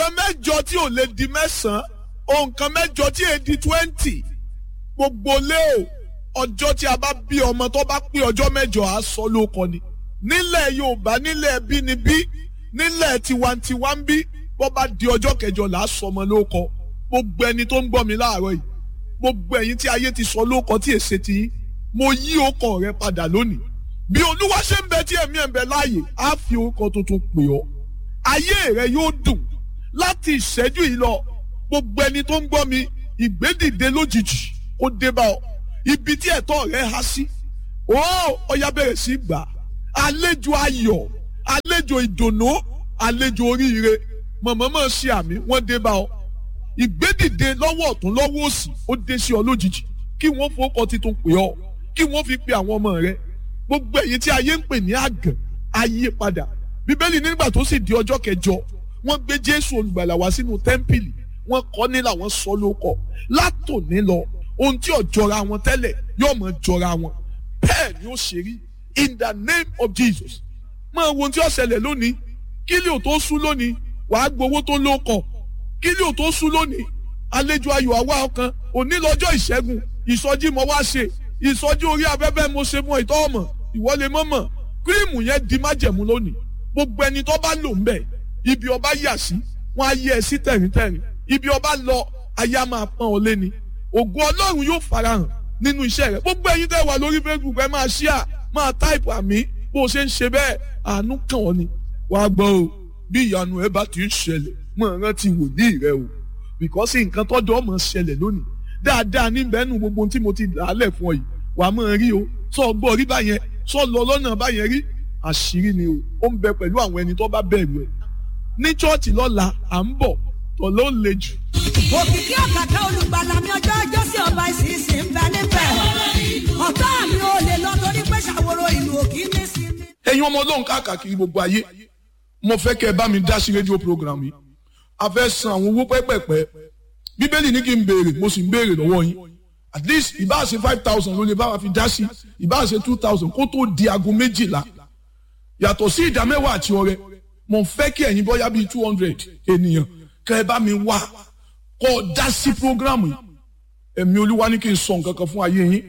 nǹkan mẹ́jọ tí ò lè di mẹ́sàn-án ohun kan mẹ́jọ tí èè di twenty gbogbo lé o ọjọ́ tí a bá bí ọmọ tó bá pé ọjọ́ mẹ́jọ á sọ lóko ni nílẹ̀ Yorùbá nílẹ̀ bínibí nílẹ̀ tiwantiwa ń bí bó bá di ọjọ́ kẹjọ là á sọ ọmọ lóko gbogbo ẹni tó ń gbọ́ mi láàárọ̀ yìí gbogbo ẹ̀yin tí ayé ti sọ lóko tí èsè ti yín mo yí ọkọ rẹ padà lónìí bí olúwa ṣe ń bẹ tí ẹ̀mí ẹ̀ ń bẹ láàyè á fi orúkọ tuntun pè ọ́ ayé rẹ yóò dùn láti ìṣẹ́jú yìí lọ gbogbo ẹni tó ń gbọ́ mi ìgbédìde lójijì kó dé bá ọ ibi tí ẹ̀tọ́ rẹ há sí ó ọya bẹ̀rẹ̀ sí gbà àlejò ayọ̀ àlejò ìdùnnú àlejò oríire mọ̀mọ́mọ́ ṣe àmì wọ́n dé bá ọ ìgbédìde lọ́wọ́ ọ̀tún lọ́wọ́ òsì ó dé sí ọ lójijì kí wọ́n fowókọ titun pè ọ kí wọ́n fi pe àwọn ọmọ rẹ gbogbo èyí tí ayé ń pè ní àgàn ayé padà bíbélì nígbà tó sì di ọjọ́ kẹjọ wọ́n gbé jésù olùgbàlà wá sínú tẹ́ḿpìlì wọ́n kọ́ ní làwọn sọ lóko látòní lọ ohun tí ò jọra wọn tẹ́lẹ̀ yóò mọ̀ jọra wọn bẹ́ẹ̀ ni ó ṣe rí in the name of jesus máa wo ohun tí ó ṣẹlẹ̀ lónìí kílí ò tó sú lónìí wàá gbowó tó lóko kílí ò tó sú lónìí àlejò ayọ̀ àwa ọkàn òní lọ́jọ́ ìṣẹ́gun ìsọjí mo wá ṣe ìsọjí orí afẹ́fẹ́ mo ṣe fún ìtọ́ ọmọ ìwọlé mọ́mọ́ kírìmù yẹn di májẹ̀mú lónìí gbogbo ẹni tó bá lò ń bẹ̀ ibi ọba yà sí wọn á yẹ ẹ sí tẹ̀ríntẹ̀rín ibi ọba lọ ayé á máa pọ́n ọ léni ògo ọlọ́run yóò farahàn nínú iṣẹ́ rẹ gbogbo ẹyin tẹ́ wà lórí facebook ẹ máa ṣíà máa táìpù àmì bó o ṣe ń ṣe bẹ́ẹ̀ àánú kàn ọ́ ni wàá gbọ́ o bí ìyanu ẹ bá ti ń ṣẹlẹ̀ mọ̀ rántí wòlíì rẹ o bìkọ́sì nǹkan tọ́jú ọmọ ṣẹlẹ̀ lónìí dáadáa níbẹ̀ nù gbogbo tí mo ti dàálẹ̀ fún ọ yìí wàá mọ̀ rí o sọ gbọ́ rí báyẹn sọ lọ lọ́nà báyẹn rí àṣírí ni o ó ń bẹ pẹ̀lú àwọn ẹni tó bá bẹ̀rù ẹ̀ ní chọ́ọ̀chì lọ́la à ń bọ̀ tọ̀ ló le jù. òkìkí ọ̀kàkà olùgbàlà mi ọjọ́ ọjọ́ sí ọba ìsinsìn ń bẹ níbẹ̀ ọ̀tá mi ò lè lọ torí pé ṣàwòrò ìlú òkì ní sí mi. ẹ̀yin ọmọ ọlọ́run káàkiri gbogbo ayé mo fẹ́ kẹ́ ẹ bá mi dá sí rédíò program yìí a fẹ́ san àwọn owó pẹ́pẹ́pẹ́ bíbélì ní kí n béèrè mo sì ń béèrè lọ́wọ́ yín at least ìbá ṣe five thousand ló lè bá wa fi dá sí ìbá ṣe two thousand kó tó di aago méjìlá yàtọ̀ sí ìdá mẹ́wàá àti ọrẹ mo fẹ́ kí ẹ̀yin bọ́yá bíi two hundred ènìyàn kẹ́ ẹ bá mi wá kọ́ ọ dá sí programu yìí ẹ̀mí olúwa ní kí n sọ nǹkan kan fún ayé yín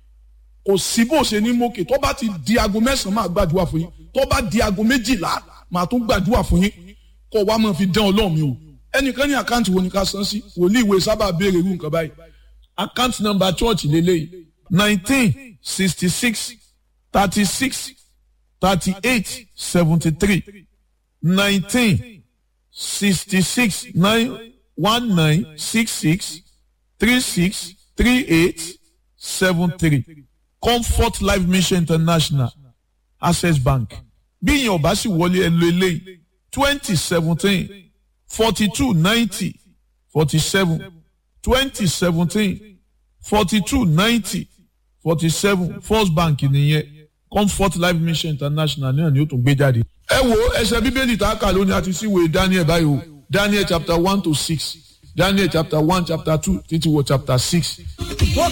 kò sí bó ṣe ní mókè tó bá ti di aago mẹ́sàn-án máa gbàdúrà fún yín tó bá di aago méjìlá máa tún gbàdúrà fún yín kọ́ wa máa fi dán ọlọ́run mi o ẹnìkan ní àkáǹtì wo ni ká san sí wòlíì ìwé sábà béèrè irú nǹkan báyìí àkáǹtì nọ́mbà church lélẹ́yìí nineteen sixty six thirty six thirty eight seventy three nineteen sixty six nine one nine six six three six three eight seven three comfort life mission international access bank bí ìyẹn ọba sì wọlé ẹ lo eléyìí twenty seventeen forty two ninety forty seven twenty seventeen forty two ninety forty seven first bank nìyẹn comfort life mission international náà ni ó tún gbé jáde. ẹ wo ẹsẹ bíbélì tá a kà lónìí àti síwèé daniel báyìí o daniel chapter one to six daniel chapter one chapter two títí wọ chapter six. òkìkí